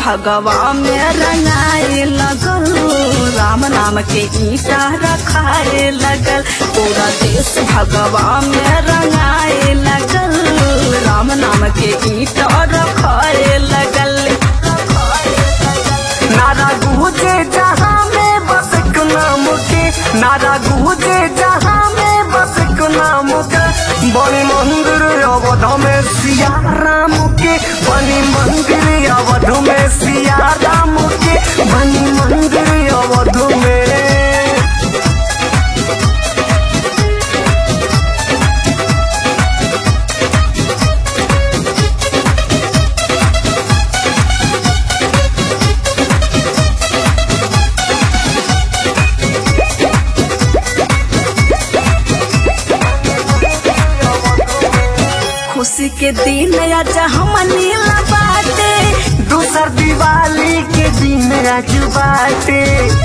भगवा में रंगाए लगल राम नाम के ईटा रखाए लगल पूरा देश भगवा में रंगाए लगल राम नाम के ईटा रखाए लगल नारा गूंजे जहाँ में बस एक नाम के नारा गूंजे जहाँ में बस एक नाम के बनी मंदिर अवध में सिया राम के बनी मंदिर अवध में सिया राम के बनी मंदिर अवध में खुशी के दिन आज हम नीला बाटे दूसर दिवाली के दिन आज बाटे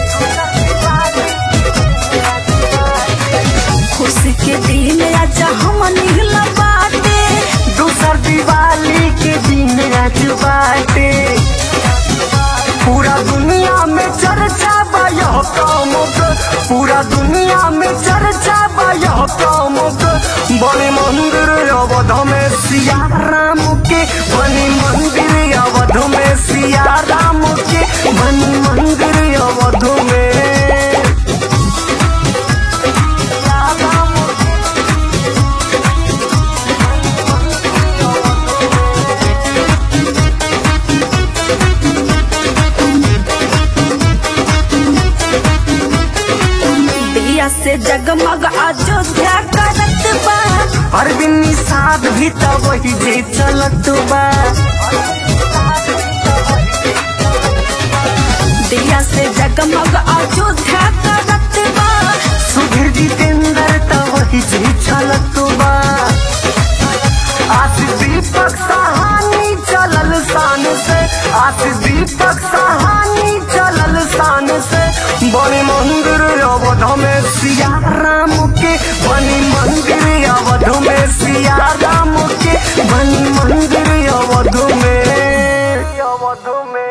खुशी के दिन आज हम नीला बाटे दूसर दिवाली के दिन आज बाटे पूरा दुनिया में चर्चा बा यह काम के पूरा दुनिया में चर्चा बा यह काम के बने मंदिर अवध में सिया राम के बने मंदिर अवध में सिया राम के बने मंदिर अवध में सिया राम के दिया से जगमग अयोध्या करत बा अरविंद निषाद भी तो वही जे चलत बा दिया से जगमग अयोध्या करत बा सुधीर जितेंद्र तो वही जे चलत बा आशीष दीपक सहानी चलल शान से आशीष दीपक सहानी चलल शान से बने मंदिर अवध में सिया राम के बनी मंदिर अवध में सिया राम के बनी मंदिर अवध में अवध में